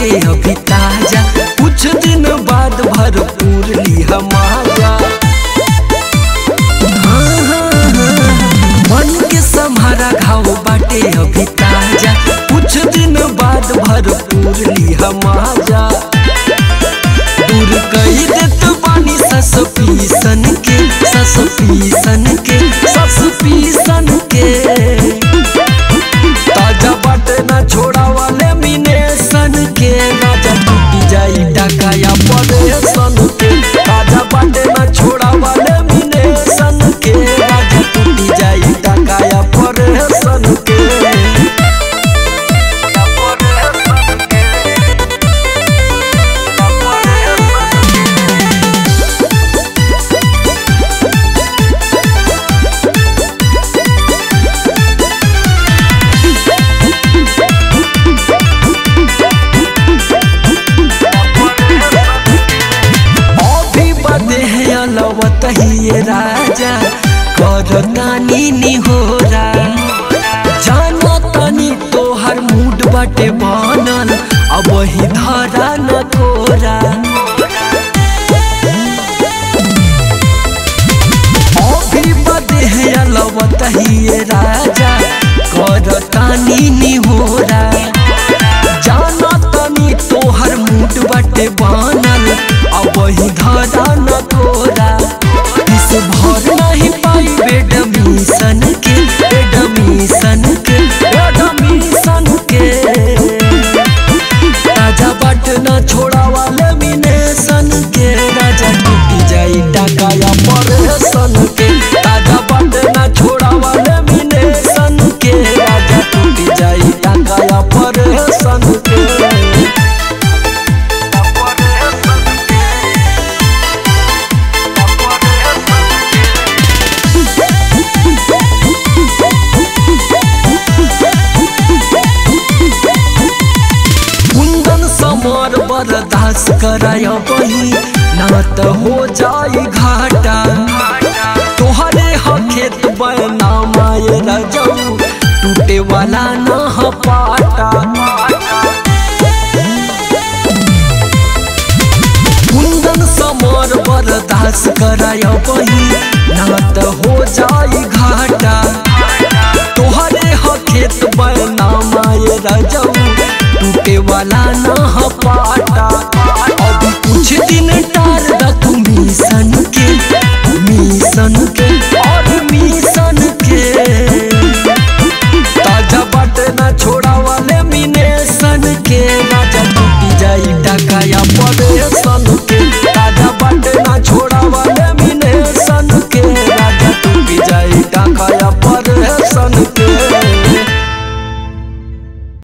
बाटे अभी ताजा कुछ दिन बाद भरपूर लिहा माजा हाँ, हाँ, हाँ, मन के सम्हारा घाव बाटे अभी ताजा कुछ दिन बाद भरपूर लिहा माजा दूर कही देत बानी सस पीसन के सस पीसन के सस पीसन के ताजा बाटे ना छोड़ा वाले मीने सन के राजा टूटी जाई डकाया पड़े सन के ताजा बाटे ना छोड़ा वाले मीने सन के राजा टूटी जाई डकाया पड़े सन के अभी बदे है अलवत ही राजा कर तानी निहोरा जाना तनी तोहर मूड बाटे बनल अब वही धरा न कोरा अभी बदे है अलवत ही राजा कर तानी निहोरा जाना तनी तोहर मूड बाटे बनल अब वही धरा न तोरा इस भर नहीं पाई बेडमिशन के बेडमिशन के बेडमिशन के राजा बट न छोड़ा वाले मिनेशन के राजा टूटी जाई डकाया परेशन के राजा बट न छोड़ा वाले मिनेशन के राजा टूटी जाई डकाया परेशन के कुंदन समर बर्दाश्त कराय बही ना त हो जाई घाटा तोहरे ह खेत बना माय रजऊ टूटे वाला न ह पाटा कुंदन समर बर्दाश्त कराय बही ना त हो जाई घाटा तोहरे ह खेत बना माय रजऊ टूटे वाला न ह पाटा अब कुछ दिन टार द तू मिशन के मिशन के और मिशन के ताजा बाटे ना छोड़ा वाले